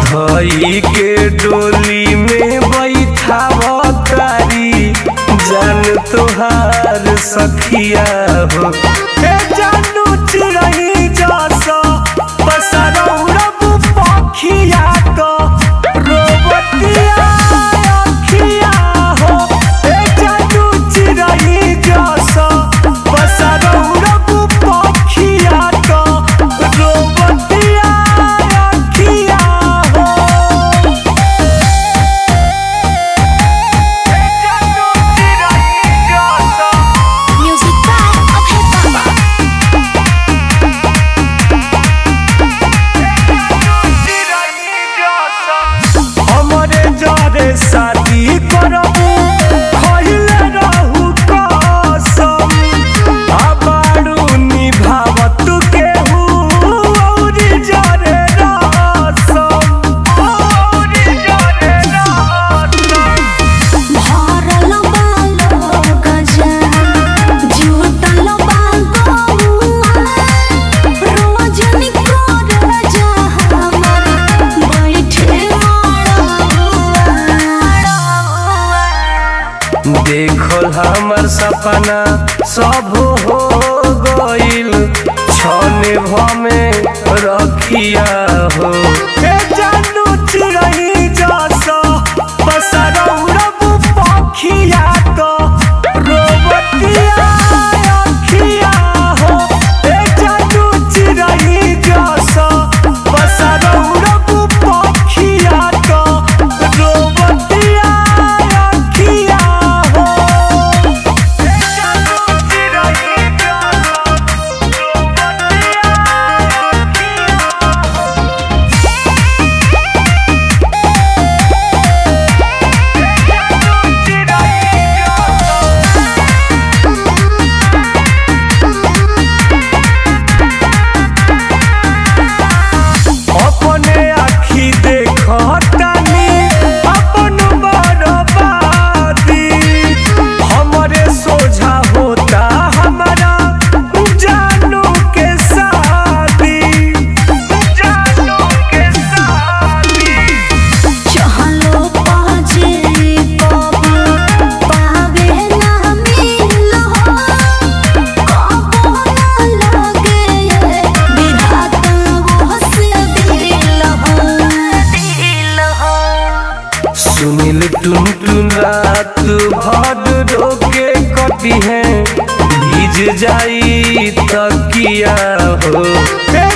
धई के डोली में बैठावतारी जान तोहार सखिया हो ए जानू चिरही जस पसरौरब पखिया क रोबतिया अखिया हो ए जानू चिरही जस पसरौरब पखिया क रोबतिया अखिया हो Music by Abhay Baba. हमरे जरे शादी करबू खइले रहू कसम आबारू निभावत केहू औरी जरे रसम औरी जरे रसम भरल बालो गजन जुटल बागौआ रोजनी कर जा हमर बैठे देखल हमर सपना सब हो गइल छने भमे रखिया हो ए जानू चिरही जस पसरौरब पखिया क रोबतिया अखिया हो ए जानू चिरही जस पसरौरब पखिया क रोबतिया अखिया हो ए जानू चिरही जस रोबतिया अखिया अपने आखी देखतानी अपन बर्बादी हमरे सोझा होता हमारा जानू के शादी जानू के शादी चहलो पाजे कबो पावे ना मिलो कबो ना लगे विधाता वो से दिल हो दिल हो सुनील टुन टुन रात भर रोके कटी है भीज जाई तकिया हो ए